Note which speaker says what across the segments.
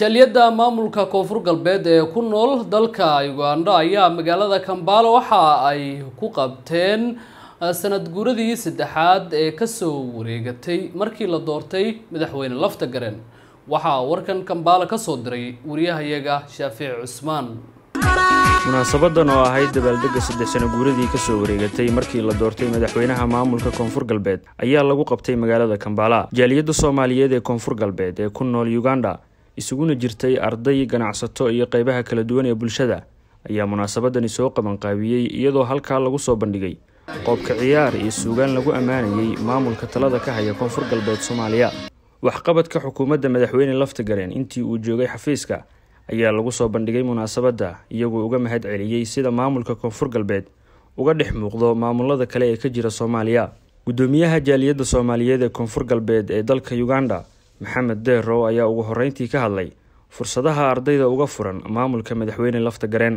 Speaker 1: jaliyadda maamulka koonfur galbeed ee ku nool dalka uganda ayaa magaalada kambala waxa ay ku qabteen sanad guuradii saddexaad ee kasoo wareegatay markii la doortay madaxweyne lafta garen waxaa warkan kambala kasoo diray wariyahayaga shaafici cusmaan
Speaker 2: munaasabadan oo ahayd dabaaldegga saddex sano guuradii kasoo wareegatay markii la doortay madaxweynaha maamulka koonfur galbeed ayaa lagu qabtay magaalada kambala jaaliyadda soomaaliyeed ee koonfur galbeed ee ku nool uganda isuguna jirtay arday ganacsato iyo qeybaha kala duwan ee bulshada ayaa munaasabadani soo qabanqaabiyey iyadoo halkaa lagu soo bandhigay qoobka ciyaar iyo suugaan lagu ammaanayay maamulka talada ka haya koonfur galbeed soomaaliya waxqabadka xukuumadda madaxweyne lafta gareen intii uu joogay xafiiska ayaa lagu soo bandhigay munaasabadda iyagoo uga mahad celiyey sida maamulka koonfur galbeed uga dhex muuqdo maamulada kale ee ka jira soomaaliya guddoomiyaha jaaliyadda soomaaliyeed ee koonfur galbeed ee dalka uganda maxamed deerow ayaa ugu horreyntii ka hadlay fursadaha ardayda uga furan maamulka madaxweyne lafta gareen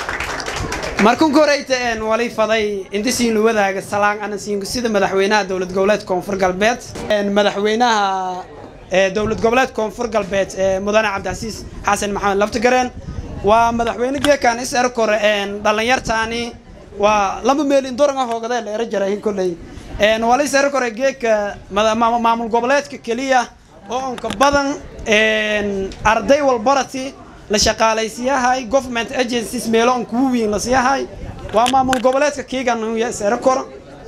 Speaker 3: markunka horeyta een wali faday intasiinu wadaaga salaan anasiinku sida madaxweynaha dowlad goboleed koonfur galbeed madaxweynaha dowlad goboleed koonfur galbeed mudane cabdicasiis xasan maxamed laftagareen waa madaxweyne geekan is erkore dhalinyartaani waa laba meelin doranga hoogade la era jarahin kolley wala is erkore geeka maamul goboleedka keliya oo unka badan arday walbarati la shaqaalaysiyahay government agencies meelo on kugu wiin la siiyahay waa maamul goboleedka kiigan is erakor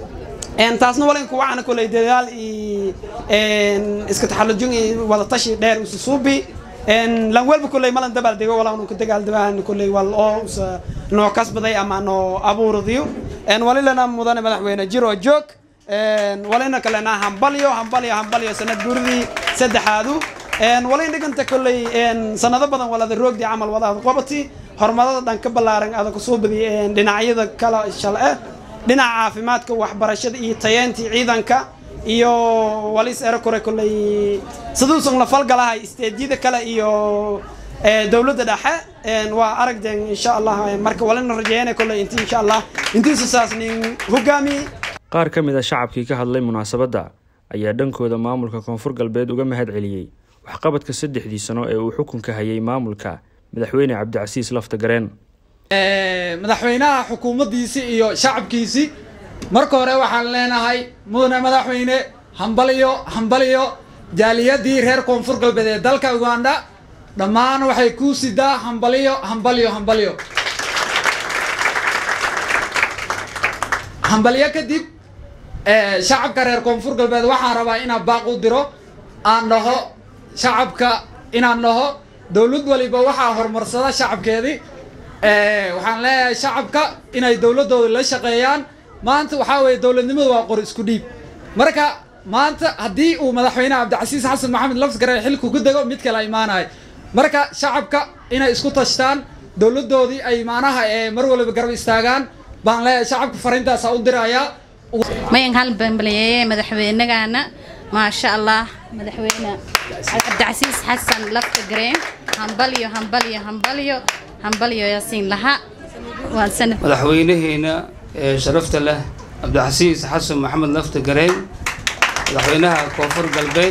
Speaker 3: taasna walinku waxaana koley dadaal iyo iska taxallujin iyo wadatashi dheer usa suubi lan welba koley malan dabaal dego wala unu ka dagaal dabahan koley wal oo usa noo kasbaday ama noo abuuradiyo walilana mudane madaxweyne jiro joog walina kalena hambalyo hambalyo hambalyo sanad guuridii saddexaadu walin dhiganta koley sanado badan walada roogdii camal wadaada qabati horumarada dhan ka ballaaran ada kusoo badiyay dhinacyada kala shal-e dhinaca caafimaadka waxbarashada iyo tayeyntii ciidanka iyo walis erakore kolley siduusan la falgalahay isteedyada kale iyo dowladda dhexe waa aragden insha allah marka walina rajeeyana kolley inti insha allah intiisa saas nin hogaamiye
Speaker 2: qaar ka mid a shacabkii ka hadlay munaasabadda ayaa dhankooda maamulka koonfur galbeed uga mahad celiyey waxqabadka saddexdii sano ee uu xukunka hayay maamulka madaxweyne cabdicasiis lafta gareen
Speaker 4: madaxweynaha xukuumaddiisii iyo shacabkiisii marka hore waxaan leenahay mudane madaxweyne hambaliyo hambaliyo jaaliyadii reer koonfur galbeed ee dalka uganda dhammaan waxay kuu sidaa hambaliyo hambaliyo hambaliyo hambaliyo kadib shacabka reer koonfur galbeed waxaan rabaa inaan baaq u diro aan dhaho shacabka inaan dhaho dowlad waliba waxaa horumarsada shacabkeedii waxaan leeyahay shacabka inay dowladooda la shaqeeyaan maanta waxaa weeye dowladnimadu waa qor isku dhiib marka maanta haddii uu madaxweyne cabdicasiis xasan maxamed lafsgare xilku ku dego mid kale imaanahay marka shacabka inay isku tashtaan dowladoodii ay maanaha mar waliba garab istaagaan baan leeyahay shacabka fariintaasa u dirayaa
Speaker 5: mayan hal bambaliyeeye madaxweynagaana maasha allah madaxweyne cabdicasiis xasan lafta gareen hambalyo hambalyo hambalyo hambalyo yaasiin laha
Speaker 6: madaxweynaheena ee sharafta leh cabdicasiis xasan maxamed lafta gareen madaxweynaha koonfur galbeed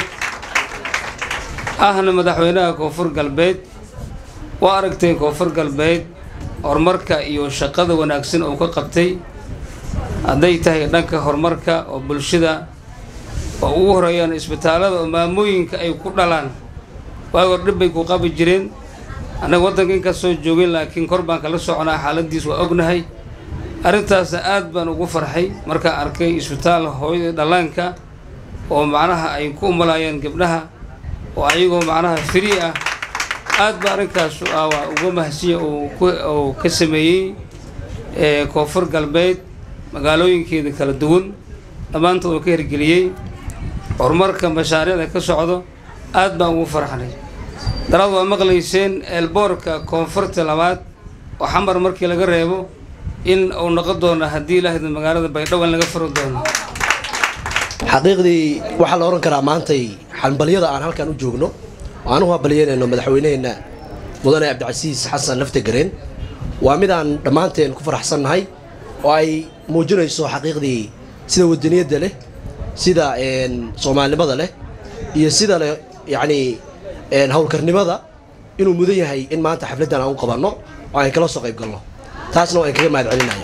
Speaker 6: ahna madaxweynaha koonfur galbeed waa aragtay koonfur galbeed horumarka iyo shaqada wanaagsan uu ka qabtay hadday tahay dhanka horumarka oo bulshada oo ugu horeeyaan isbitaallada oo maamooyinka ay ku dhalaan waagor dhib bay ku qabi jireen annaga waddanka inkaas soo joogin laakiin kor baan kala soconaa xaaladiis waa ognahay arrintaasna aad baan ugu farxay markaan arkay isbitaal hooyada dhallaanka oo macnaha ay ku umalaayeen gabdhaha oo ayagoo macnaha free ah aad ba arrinkaasu ah waa uga mahadsiya uu ka sameeyey koonfur galbeed magaalooyinkeeda kala duwan dhammaantood uu ka hirgeliyey horumarka mashaariicda ka socdo aad baan ugu farxnay daraad waa maqlayseen eelboorka koonfurta labaad oo xamar markii laga reebo in uu noqon doono haddii ilaahda magaalada baydhabo in laga furi doono
Speaker 7: xaqiiqdii waxaa la odhan karaa maantay xambalyada aan halkan u joogno oo aan u hambalyeynayno madaxweyneheenna mudane cabdicasiis xasan lafta gareen waa mid aan dhammaanteen ku faraxsannahay oo ay muujinayso xaqiiqdii sida wadaniyadda leh sida soomaalinimada leh iyo sida leh yacnii howlkarnimada inuu mudan yahay in maanta xafladdan aan u qabanno oo aan kala soo qayb galno taasna waan kaga mahad celinaya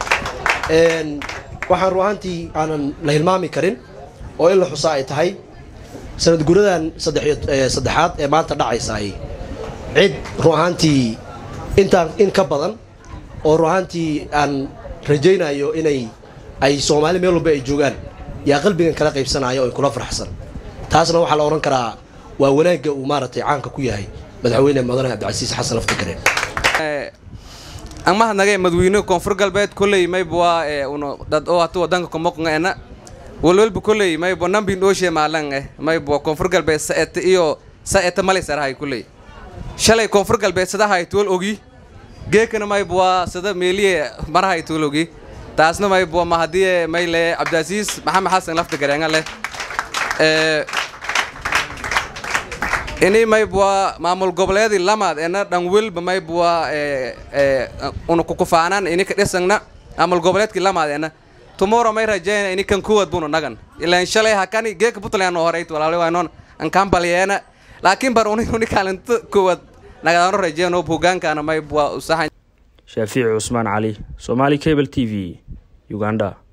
Speaker 7: waxaan ru ahaantii aanan la hilmaami karin oo in la xusaa ay tahay sanad guradan saddexaad ee maanta dhacaysaay cid ru ahaantii intaan in ka badan oo ru ahaantii aan rajaynayo inay ay soomaali meel walba ay joogaan yaa qalbigan kala qaybsanaya oo kula farxsan taasna waxaa la odhan karaa waa wanaagga uu maaragtay caanka ku yahay madaxweyne mudane cabdicasiis xasan laftagareen
Speaker 8: ang mahadnagay madaxweyne koonfur galbeed kolley mayba uno dad oo hatu wadanka komoqnga ena walwalba kolley mayba nambin ooshe maalan eh mayba koonfur galbeed saete iyo saete malisarahay kolley shalay koonfur galbeed sadahay tuwal ogi geekana mayba waa sada meeliye marahay tuwal ogi taasna mayba mahadiye mayle cabdicasiis maxamed xasan lafta gareenga leh ini maybwa maamul goboleedii lamaad ena dhan welba maybwa una kukufaanaan ini ka dhisangna maamul goboleedkii lamaad ena tomorrow may rajayna ini kan kuwad bunu nagan ilaan shalay hakani geeka puntland horeyt walaali waynoon ankaan balyeena laakiin bar uni uni kaalinta kuwad nagadaano rajeyno hogaankaana maybwa usaxan
Speaker 2: shaafiici cusmaan cali somaali cable t v uganda